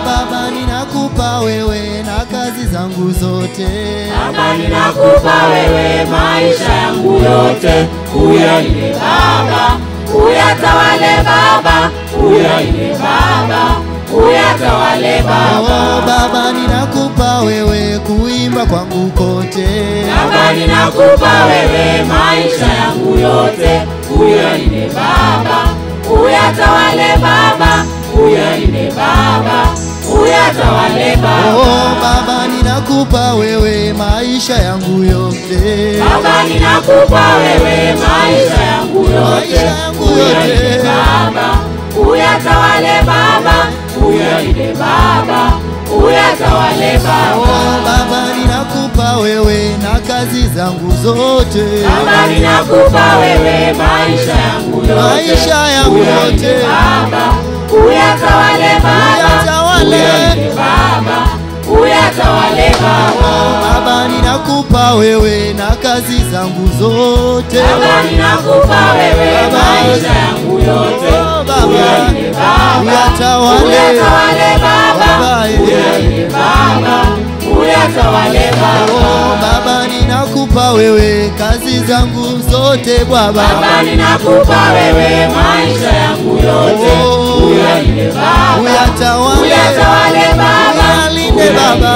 Baba, ninakupa wewe na kazi zangu zote. Baba, ninakupa wewe maisha yangu yote, uyalinde Baba, uyatawale Baba, uyalinde Baba, uyatawale Baba. Oh, Baba, ninakupa wewe kuimba kwangu kote. Baba, ninakupa wewe maisha yangu yote, uyalinde Baba, uyatawale Baba, uyalinde Baba, uyatawale Baba. Oh, Baba, ninakupa wewe maisha yangu yote. Baba, ninakupa wewe maisha yangu Maisha yote, yangu uyalinde yote. Baba, uyatawale Baba, uyalinde Baba, uyatawale Oh, Baba. Baba, ninakupa wewe na kazi zangu zote. Baba, ninakupa wewe maisha yangu yote, Maisha yangu uyalinde yote. Baba, uyatawale Baba, Uyatawale. uyalinde Baba, uyatawale Baba. Baba, ninakupa wewe na kazi zangu zote. Baba, ninakupa wewe Baba. maisha yangu yote, Oh, Baba. uyalinde Baba, Uyatawale. uyatawale Baba, Baba, yeah. uyalinde Baba, uyatawale Baba. Oh, Baba, ninakupa wewe kazi zangu zote Baba. Baba, ninakupa wewe maisha yangu yote, Oh. uyalinde Baba, Uyatawale. uyatawale Baba, Uyalinde uyalinde Baba.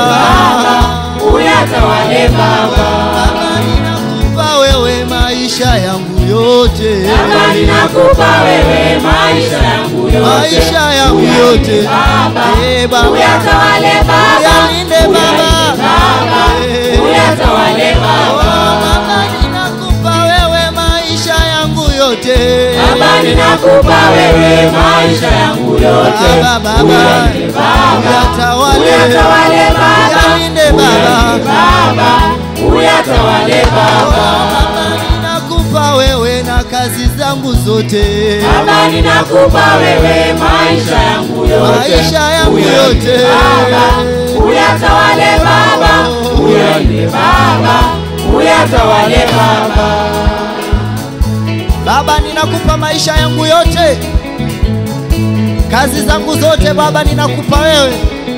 uyatawale Baba. Baba, ninakupa wewe maisha yangu yote. Baba, ninakupa wewe maisha yangu yote, Maisha yangu yote. Baba, Eh, Baba. uyatawale Baba, Uyalinde Baba. Baba, Eh. uyatawale Oh, Baba. Baba, ninakupa wewe maisha yangu yote. Baba, ninakupa wewe maisha yangu yote, Baba, Baba. Uyalinde Baba, Uyatawale. uyatawale Baba, Uyalinde Baba. Uyalinde Baba, uyatawale Baba. Baba, ninakupa wewe na kazi zangu zote. Baba, ninakupa wewe maisha yangu yote, Maisha yangu Uyalinde yote. Baba, uyatawale Baba, uyalinde Baba, uyatawale Baba. Baba, ninakupa maisha yangu yote, kazi zangu zote. Baba, ninakupa wewe,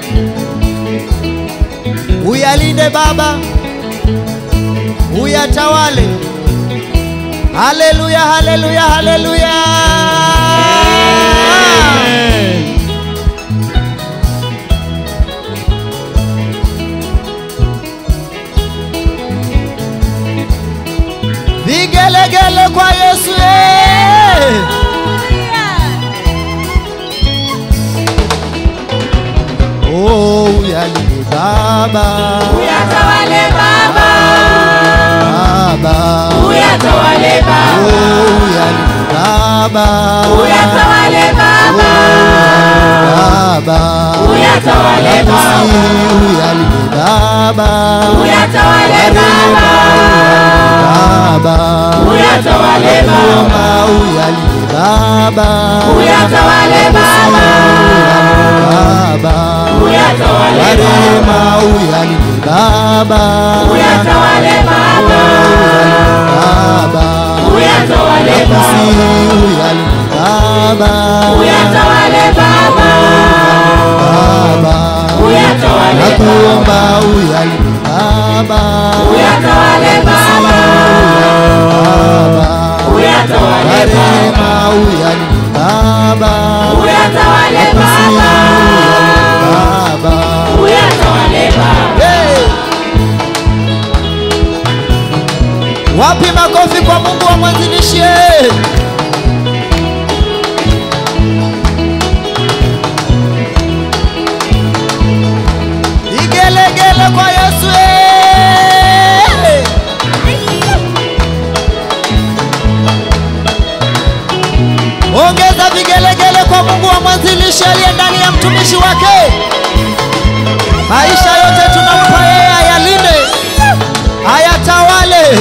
uyalinde Baba, uyatawale. Haleluya, haleluya, haleluya. Vigelegele kwa Yesu. eh. Oh, uyalinde Baba, Uyatawale Baba, Baba. uyatawale Baba, Oh, uyalinde Baba, uyatawale Baba, Baba. uyatawale Baba, Uyalinde Baba, uyatawale Baba, Baba. uyatawale Baba, Nakuomba uyalinde Baba, uyatawale Baba, Baba. uyatawale Baba, Rehema uyalinde Baba, uyatawale Baba, Baba. uyatawale Nakusi Baba, uyalinde Baba, uyatawale Baba, Baba. uyatawale Baba, Nakuomba uyalinde Baba, uyatawale Baba, Baba. uyatawale Baba, Rehema uyalinde Baba, uyatawale Baba, Baba. uyatawale Baba. Hey! Wapi makofi kwa Mungu wa mwanzilishi? Igelegele kwa Yesu. eh! Ongeza vigelegele kwa Mungu wa mwanzilishi aliye ndani ya mtumishi wake. Maisha yote tunampa yeye ayalinde, ayatawale.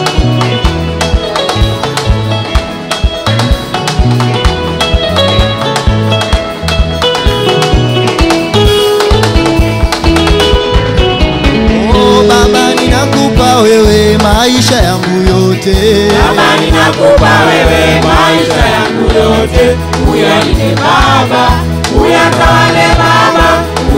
Oh, Baba ninakupa wewe maisha yangu yote. Baba, ninakupa wewe maisha yangu yote, uyalinde Baba, uyatawale Baba,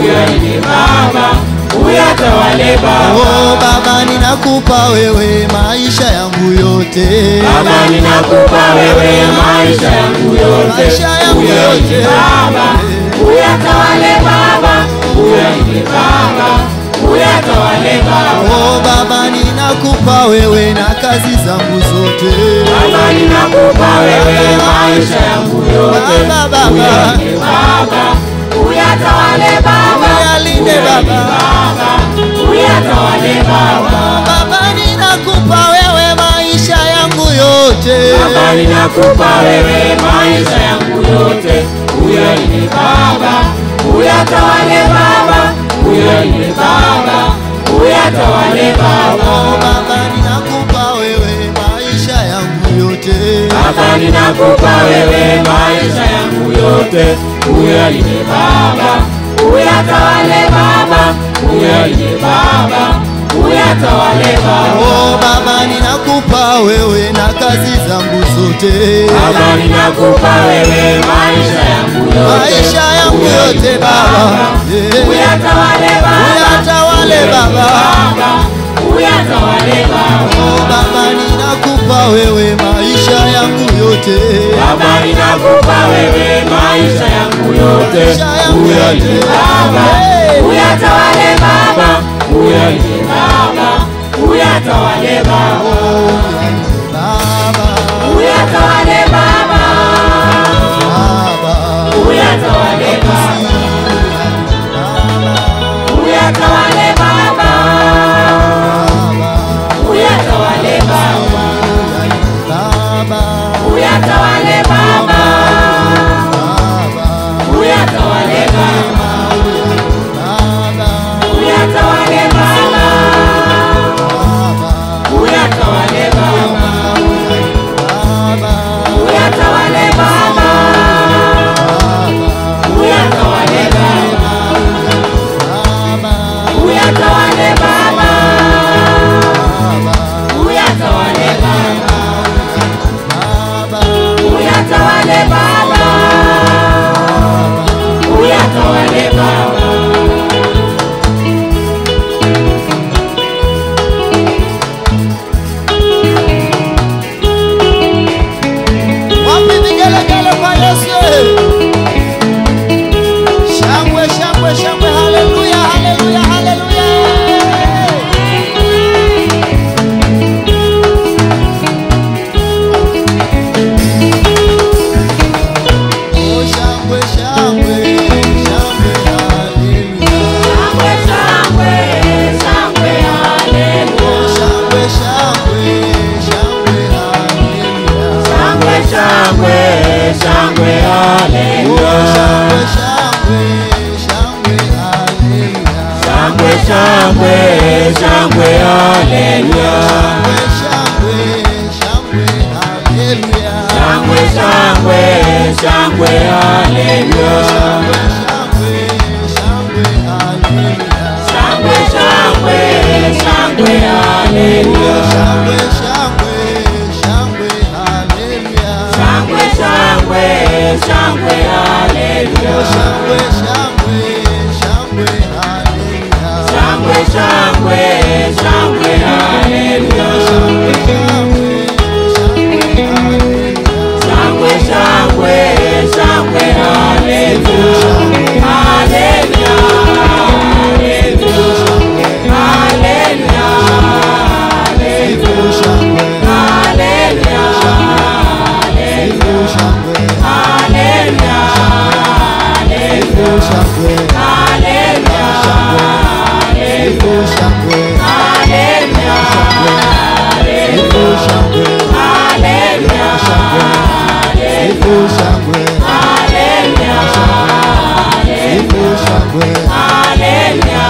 uyatawale Baba. Oh Baba, ninakupa wewe maisha yangu yote, Baba ninakupa wewe maisha yangu yote, maisha yangu yote Baba, uyatawale Baba, uyalinde Baba, uyatawale Baba. Oh Baba, ninakupa wewe na kazi zangu zote, Baba ninakupa wewe maisha yangu yote, Baba, Baba. uyalinde Baba, uyatawale Baba, uyalinde Baba. Baba, uyatawale Baba. Baba, ninakupa wewe maisha yangu yote, Baba ninakupa wewe maisha yangu yote, uyalinde Baba, uyatawale Baba, uyalinde Baba, uyatawale Baba. Oh Baba, ninakupa wewe maisha yangu yote, Baba ninakupa wewe maisha yangu yote, uyalinde Baba, uyatawale Baba, uyalinde Baba, uyatawale Baba. Oh Baba, ninakupa wewe na kazi zangu zote, Baba ninakupa wewe maisha yangu yote, maisha yangu yote Baba, Yeah. uyatawale Baba, uyatawale Baba. Baba, uyatawale Baba. Oh Baba, ninakupa wewe maisha yangu yote, Baba ninakupa wewe maisha yangu yote, maisha yangu uyalinde yote Baba, Hey. uyatawale Baba, uyalinde Baba, uyatawale Baba, Baba, uyatawale Baba, Baba, uyatawale Baba, uyatawale Baba, uyatawale Baba, uyatawale Baba, uyatawale Baba, uyatawale Baba, uyatawale Baba, uyatawale Baba, uyatawale Baba, uyatawale Baba, uyatawale Baba, uyatawale Baba, uyatawale Baba. Wapi vigelegele kwa Yesu? Shangwe, shangwe, shangwe, haleluya, haleluya, haleluya. Oh, shangwe, shangwe, shangwe, haleluya. Shangwe, shangwe, shangwe, haleluya. Oh, shangwe, shangwe, shangwe, haleluya. Shangwe, shangwe, shangwe, Oh, haleluya. shangwe, shangwe, shangwe, haleluya. Shangwe, shangwe, shangwe, haleluya. Shangwe, shangwe, shangwe, haleluya. Shangwe, shangwe, shangwe, haleluya. Shangwe, shangwe, shangwe, haleluya. Shangwe, shangwe, shangwe, haleluya. Shangwe, shangwe, shangwe, haleluya. Shangwe, shangwe, shangwe, haleluya. Shangwe, shangwe, shangwe, haleluya. Shangwe, shangwe, shangwe, haleluya. Haleluya, haleluya, haleluya, Shangwe, haleluya, shangwe, haleluya, shangwe, haleluya, shangwe, haleluya, shangwe, haleluya, shangwe, haleluya, shangwe. haleluya.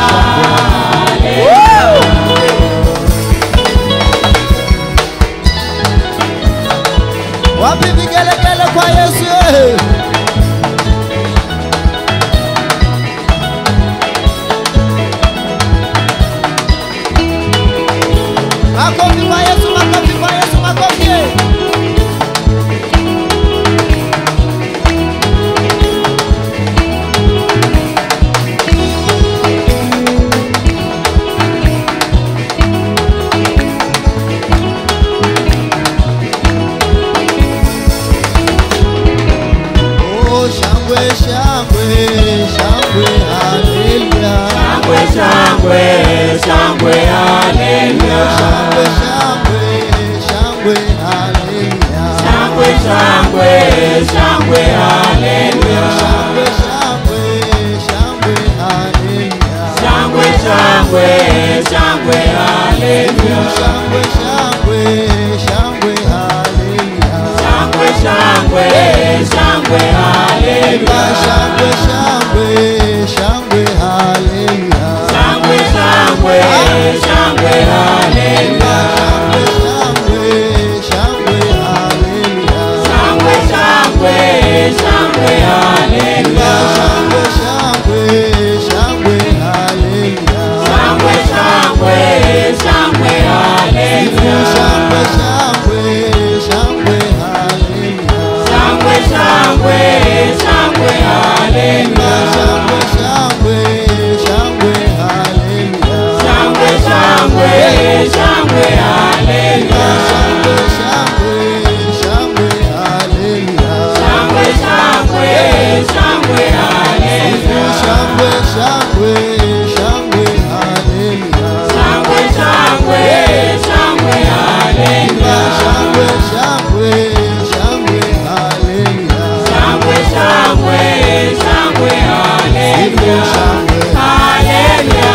Wapi vigelegele kwa Yesu? eh? Makofi kwa Yesu, makofi kwa Yesu, makofi. eh. shangwe, shangwe, haleluya. shangwe shangwe shangwe haleluya Shangwe, shangwe, shangwe, haleluya. shangwe shangwe shangwe haleluya Shangwe, shangwe, shangwe, haleluya. shangwe shangwe haleluya Shangwe, shangwe, shangwe, haleluya. shangwe shangwe shangwe haleluya Shangwe, shangwe, shangwe, haleluya. shangwe shangwe shangwe haleluya Shangwe, shangwe, shangwe, haleluya. shangwe shangwe shangwe haleluya Shangwe, shangwe, shangwe, haleluya. shangwe shangwe shangwe haleluya Shangwe, shangwe, shangwe, haleluya. shangwe shangwe shangwe haleluya Shangwe, shangwe, shangwe, haleluya. shangwe shangwe shangwe haleluya Shangwe, shangwe, shangwe, haleluya. Haleluya,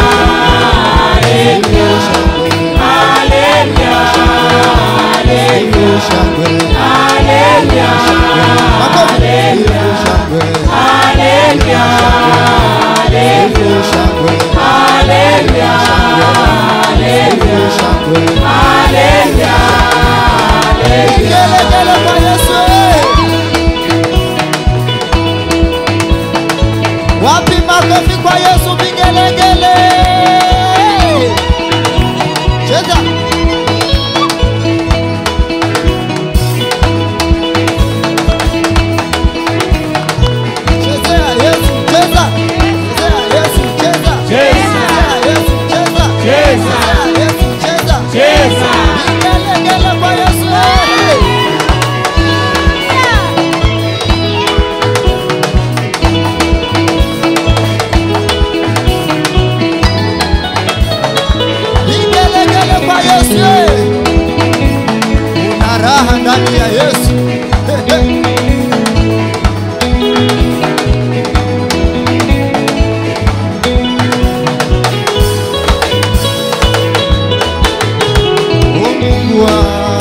haleluya. Haleluya, shangwe haleluya. makofi shangwe Haleluya, haleluya. shangwe Haleluya, haleluya. shangwe Haleluya, haleluya. Gelegele kwa Yesu wapi makofi kwa Yesu vigelegele cheza chezea Yesu cheza chezea Yesu cheza chezea Yesu cheza Cheza. chezea Yesu cheza Cheza. vigelegele kwa Yesu Vigelegele kwa Yesu. Una raha ndani ya Yesu. He, he. O Mungu wa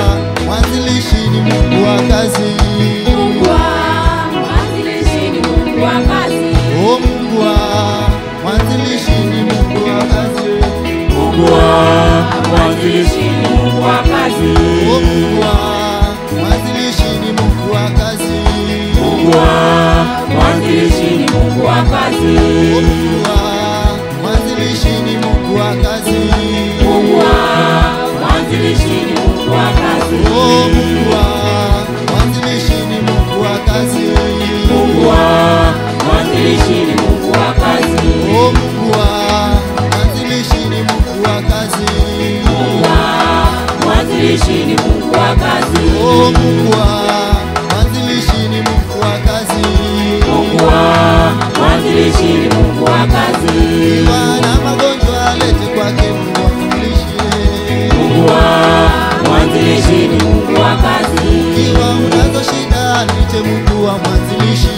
mwanzilishi ni Mungu wa kazi. Mungu wa mwanzilishi ni Mungu wa kazi. O Mungu wa mwanzilishi ni Mungu wa kazi. Mungu wa mwanzilishi ni Mungu wa kazi. O Mungu wa mwanzilishi ni Mungu wa kazi. Mungu wa mwanzilishi ni Mungu wa kazi. O Mungu wa mwanzilishi ni Mungu wa kazi. Mungu wa mwanzilishi ni Mungu wa kazi. O Mungu wa mwanzilishi ni Mungu wa kazi. Mungu wa mwanzilishi ni Mungu wa kazi. O Mungu wa mwanzilishi ni Mungu wa kazi. Mungu wa mwanzilishi ni Mungu wa kazi. O Mungu wa mwanzilishi ni Mungu wa kazi. Mungu wa mwanzilishi ni Mungu wa kazi. Ikiwa na magonjwa lete kwake Mungu amlishe. Mungu wa mwanzilishi ni Mungu wa kazi. Ikiwa unazo shida niite Mungu wa mwanzilishi.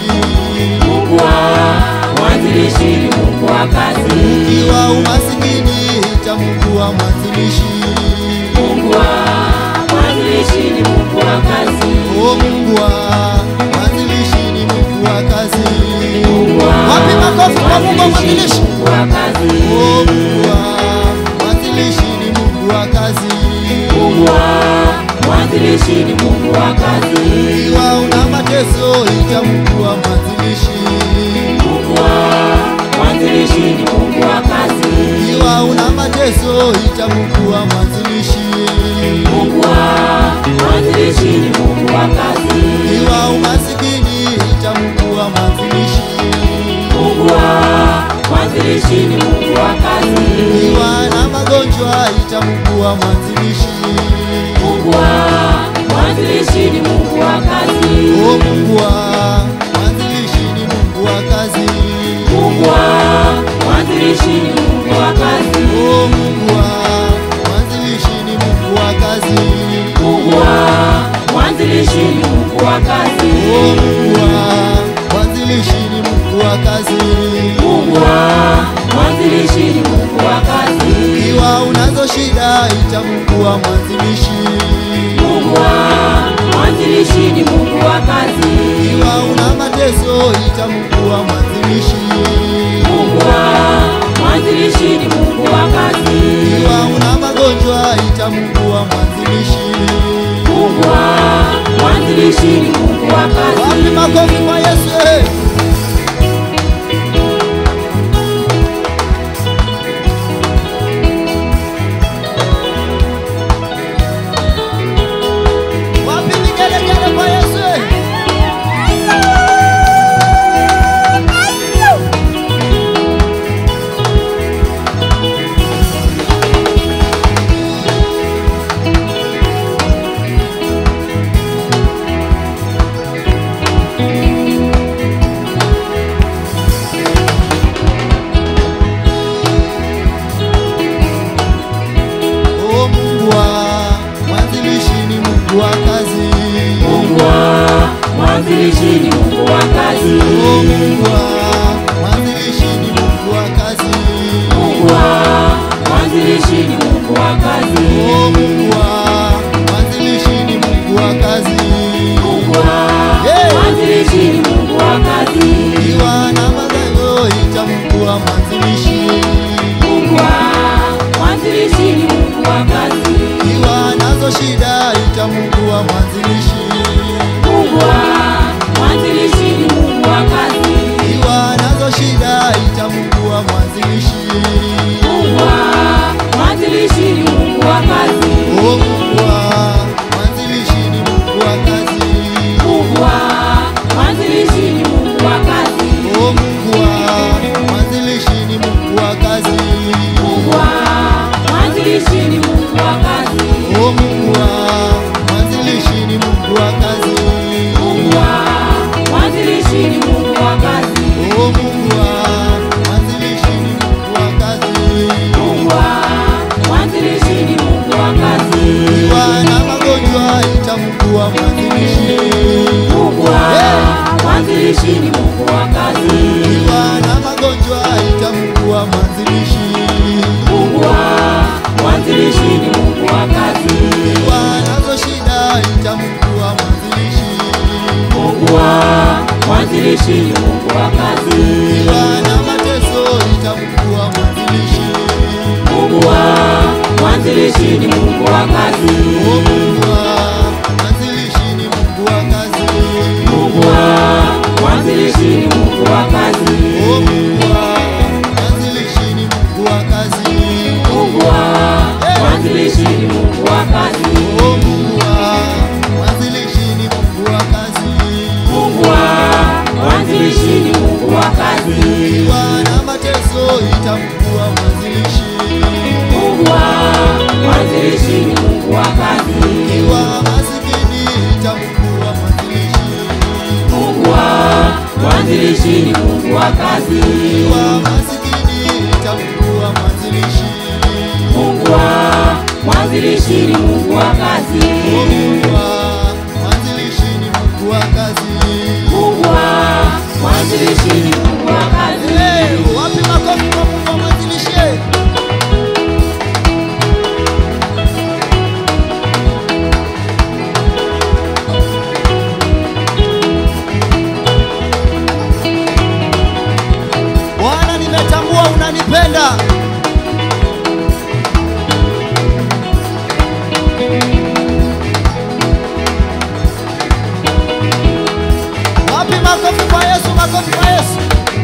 Mungu wa mwanzilishi ni Mungu wa kazi. Ikiwa umasikini ita Mungu wa mwanzilishi. Mungu wa mwanzilishi ni Mungu wa kazi. O Mungu wa mwanzilishi ni Mungu wa kazi. Mungu wa Wapi makofi kwa Mungu wa mwanzilishi ni mwanzilishi? Mungu wa kazi. O Mungu wa mwanzilishi ni Mungu wa kazi. Mungu wa mwanzilishi ni Mungu wa kazi. Ikiwa una mateso ita Mungu wa mwanzilishi. Mungu wa mwanzilishi ni Mungu wa kazi. Ikiwa una mateso ita Mungu wa mwanzilishi. Mungu wa mwanzilishi ni Mungu wa kazi. Ikiwa umasikini ita Mungu wa mwanzilishi. Mungu wa mwanzilishi ni Mungu wa kazi. Ikiwa na magonjwa ita Mungu wa mwanzilishi. Mungu wa mwanzilishi ni Mungu wa kazi. O Mungu wa mwanzilishi ni Mungu wa kazi. Mungu wa mwanzilishi ni Mungu wa kazi. O Mungu wa mwanzilishi ni Mungu wa kazi. Mungu wa mwanzilishi ni Mungu wa kazi. O Mungu wa mwanzilishi ni Mungu wa kazi. Mungu wa mwanzilishi ni Mungu wa kazi. makofi kwa Yesu. eh. Wapi vigelegele kwa Yesu? eh? O Mungu wa mwanzilishi ni Mungu wa kazi. Mungu wa mwanzilishi ni Mungu wa kazi. O Mungu wa mwanzilishi ni Mungu wa kazi. Mungu wa mwanzilishi ni Mungu wa kazi. O Mungu wa mwanzilishi ni Mungu wa kazi. Mungu wa Hey! mwanzilishi ni Mungu wa kazi. Ikiwa na malengo ita Mungu wa mwanzilishi. Mungu wa mwanzilishi ni Mungu wa kazi. Ikiwa nazo shida ita Mungu wa mwanzilishi. Mungu wa mwanzilishi ni Mungu wa kazi. Ikiwa nazo shida ita Mungu wa mwanzilishi. Mungu wa mwanzilishi ni Mungu wa kazi. O Mungu wa mwanzilishi ni Mungu wa kazi. Mungu wa mwanzilishi ni Mungu wa kazi. O Mungu wa mwanzilishi ni Mungu wa kazi. Mungu wa mwanzilishi ni Mungu wa kazi. O Mungu wa mwanzilishi ni Mungu wa kazi. Mungu wa mwanzilishi ni Mungu wa kazi. O Mungu wa mwanzilishi ni Mungu wa kazi. Mungu wa mwanzilishi ni Mungu wa kazi. Ikiwa na magonjwa ita Mungu wa mwanzilishi. Mungu wa mwanzilishi ni Mungu wa kazi. Ikiwa na magonjwa ita Mungu wa mwanzilishi. Mungu wa mwanzilishi ni Mungu wa kazi. Ikiwa nazo shida ita Mungu wa mwanzilishi. Mungu wa mwanzilishi ni Mungu wa kazi. Ikiwa na mateso ita Mungu wa mwanzilishi. Mungu wa mwanzilishi ni Mungu wa kazi. O Mungu wa mwanzilishi ni Mungu wa kazi. Mungu wa mwanzilishi ni Mungu wa kazi. O Mungu wa mwanzilishi ni Mungu wa kazi. Mungu wa mwanzilishi ni Mungu wa kazi. O Mungu wa mwanzilishi ni Mungu wa kazi. Mungu wa mwanzilishi ni Mungu wa kazi. Ikiwa na mateso ita Mungu wa mwanzilishi. Mungu wa mwanzilishi ni Mungu wa kazi. Ikiwa masikini ita Mungu wa mwanzilishi. Mungu wa mwanzilishi ni Mungu wa kazi. Ikiwa masikini ita Mungu wa mwanzilishi. Mungu wa mwanzilishi ni Mungu wa kazi. O Mungu wa mwanzilishi ni Mungu wa kazi. Mungu wa mwanzilishi ni Mungu wa kazi. Hey, wapi makofi kwa Mungu wa mwanzilishi? Bwana, nimetambua unanipenda. Wapi makofi kwa Yesu, makofi kwa Yesu.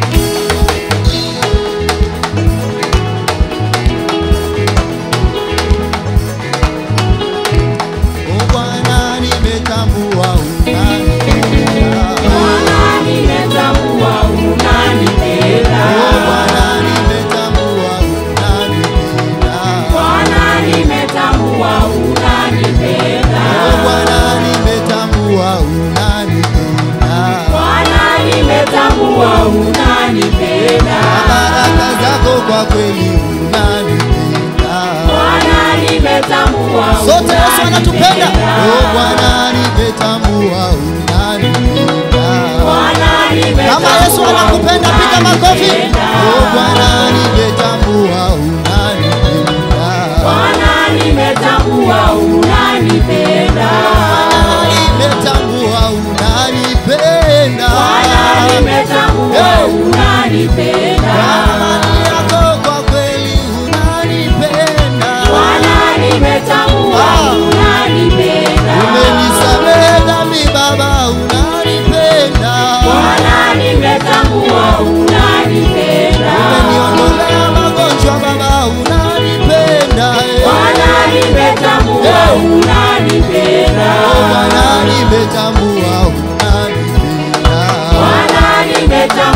O Bwana, nimetambua unanipenda. Bwana, nimetambua unanipenda. O Bwana, nimetambua unanipenda. Bwana, nimetambua unanipenda. O Bwana, nimetambua unanipenda. Bwana, nimetambua unanipenda. Baraka zako kwa kweli unanipenda. Bwana, nimetambua Sote Yesu anatupenda. unanipenda. O Bwana, nimetambua unanipenda. Bwana, nimetambua Kama Yesu anakupenda piga makofi. unanipenda. O Bwana, nimetambua unanipenda. Bwana, nimetambua unanipenda. Nimetambua unanipenda. Bwana, nimetambua Hey. unanipenda. Amani yako kwa kweli unanipenda. Bwana, nimetambua Ah. unanipenda. Umenisamehe dhambi Baba, unanipenda.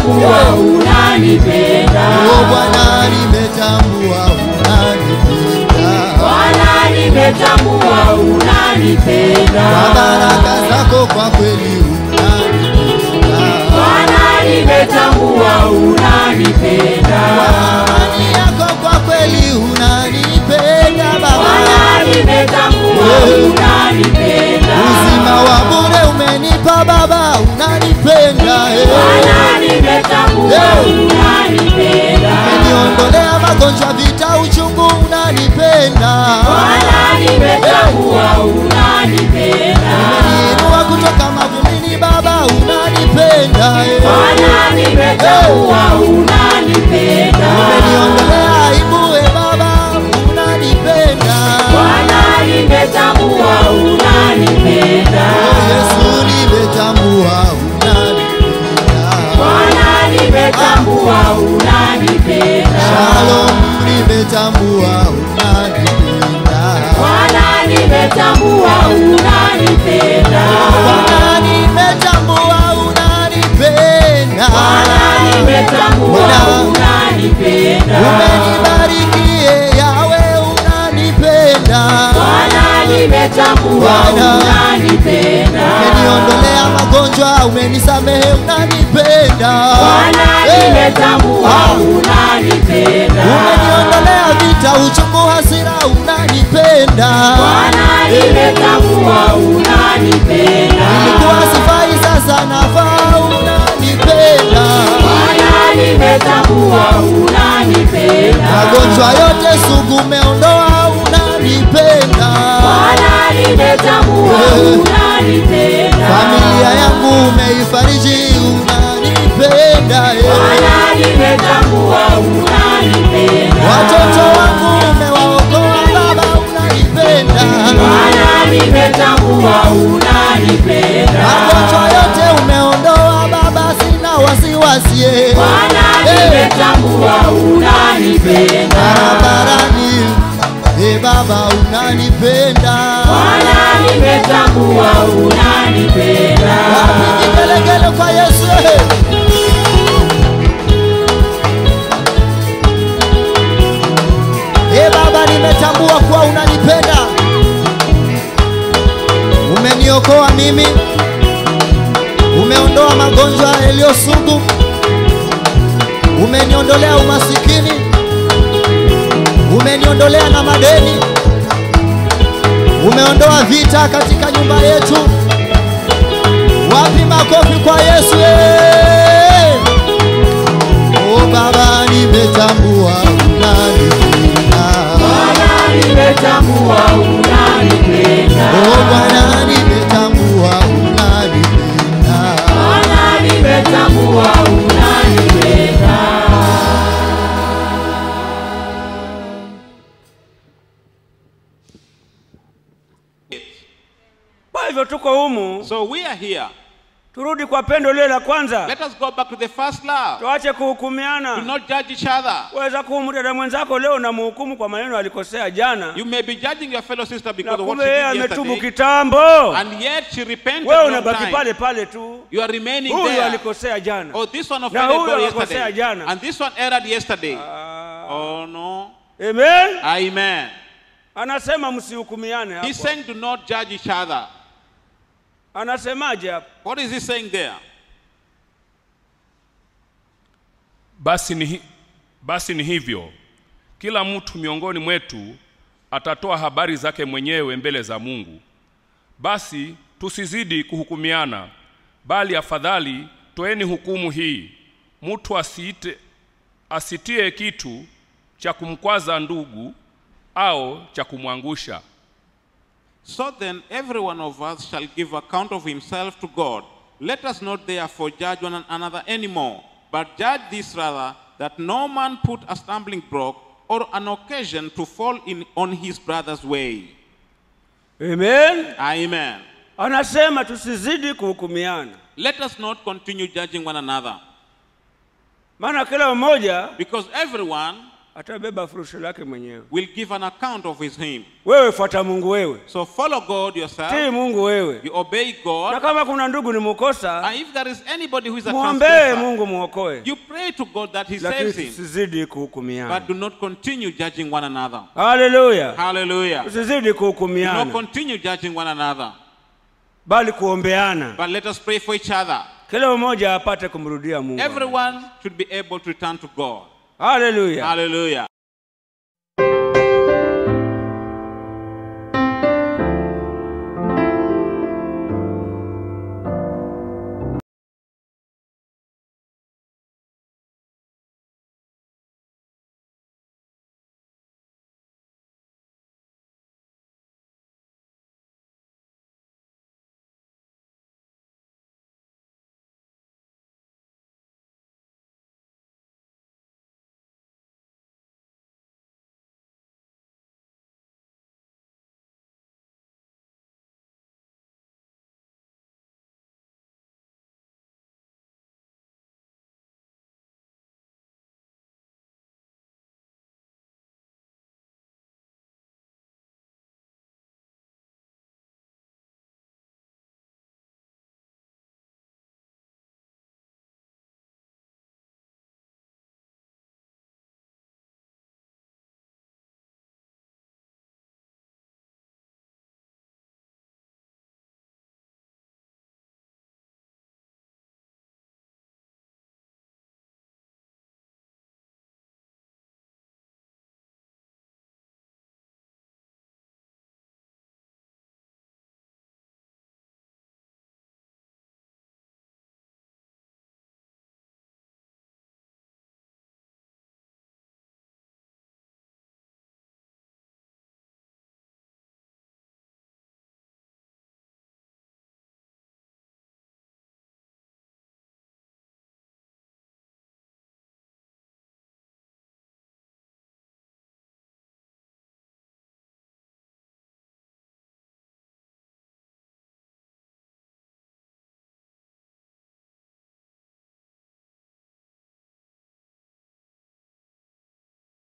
nimetambua unanipenda. Oh Bwana, nimetambua unanipenda. Bwana nimetambua unanipenda. Kwa baraka zako kwa kweli unanipenda. Bwana nimetambua unanipenda. Amani yako kwa kweli unanipenda Baba. Bwana nimetambua unanipenda. Uzima wa bure umenipa Baba, unanipenda eh. Bwana nimetambua unanipenda. Umeniondolea magonjwa, vita, uchungu, unanipenda. Bwana nimetambua unanipenda. Umeniinua kutoka mavumbini Baba, unanipenda eh. Bwana nimetambua unanipenda. Umeniondolea aibu eh Baba, unanipenda. Bwana nimetambua unanipenda. Oh, Yesu nimetambua unanipenda. Bwana nimetambua unanipenda. Shalom nimetambua unanipenda. Bwana nimetambua unanipenda. Bwana nimetambua unanipenda. Bwana nimetambua Bwana, unanipenda. Umenibariki yawe unanipenda. Bwana nimetambua Bwana, unanipenda. Umeniondolea magonjwa, umenisamehe, unanipenda. Bwana Eh, nimetambua ah, unanipenda. Umeniondolea vita, uchungu, hasira, unanipenda. Bwana nimetambua unanipenda. Nilikuwa sifai, sasa nafaa, unanipenda. Bwana nimetambua unanipenda. Magonjwa yote sugu umeondoa, unanipenda. Bwana nimetambua Eh. unanipenda. Familia yangu umeifariji, unanipenda. eh. Bwana nimetambua unanipenda. Watoto wangu umewaokoa Baba, unanipenda. Bwana nimetambua unanipenda. Magonjwa yote umeondoa Baba, sina wasiwasi. eh. Bwana Eh. nimetambua unanipenda. Barabarani, eh Baba, unanipenda. Bwana nimetambua unanipenda. Wapi vigelegele kwa Yesu eh. Eh Baba, nimetambua kuwa unanipenda. Umeniokoa mimi, umeondoa magonjwa yaliyo sugu, umeniondolea umasikini, umeniondolea na madeni, umeondoa vita katika nyumba yetu. Wapi makofi kwa Yesu? eh? Oh Baba, nimetambua unanipenda. Bwana nimetambua unanipenda. Oh Bwana, nimetambua unanipenda. Bwana nimetambua unanipenda. Kwa hivyo tuko humu, So we are here. turudi kwa pendo lile la kwanza, Let us go back to the first love. tuache Do kuhukumiana. not judge each other. Weza kuhumu dada mwenzako leo na muhukumu kwa maneno alikosea jana, You may be judging your fellow sister na because of what kumbe she yeye did ametubu yesterday, kitambo, and yet she repented wewe long unabaki time. pale pale tu. You are remaining Huyu there. alikosea jana. Oh, this one Na offended huyu God akakosea yesterday, jana. and this one erred yesterday. Ah, Oh no. Amen. Amen. Anasema msihukumiane He's hapo. saying do not judge each other. Anasemaje hapo? What is he saying there? Basi ni, hi- basi ni hivyo, kila mtu miongoni mwetu atatoa habari zake mwenyewe mbele za Mungu. Basi tusizidi kuhukumiana, bali afadhali toeni hukumu hii, mtu asiite, asitie kitu cha kumkwaza ndugu au cha kumwangusha. So then, every one of us shall give account of himself to God. Let us not therefore judge one another anymore, but judge this rather, that no man put a stumbling block or an occasion to fall in on his brother's way. Amen. Amen. Anasema tusizidi kuhukumiana, Let us not continue judging one another, maana kila mmoja because everyone atabeba furusho lake mwenyewe will give an account of his him. wewe fuata mungu wewe So follow God tii yourself. mungu wewe You obey na God. kama kuna ndugu ni mukosa And if there is anybody who is a mwombee transgressor, mungu mwokoe you pray to God that he lakini saves him. tusizidi kuhukumiana But do not continue judging one another. haleluya Hallelujah. tusizidi Do not kuhukumiana continue judging one another. bali kuombeana But let us pray for each other. kila mmoja apate kumrudia mungu Everyone should be able to return to God. haleluya Hallelujah.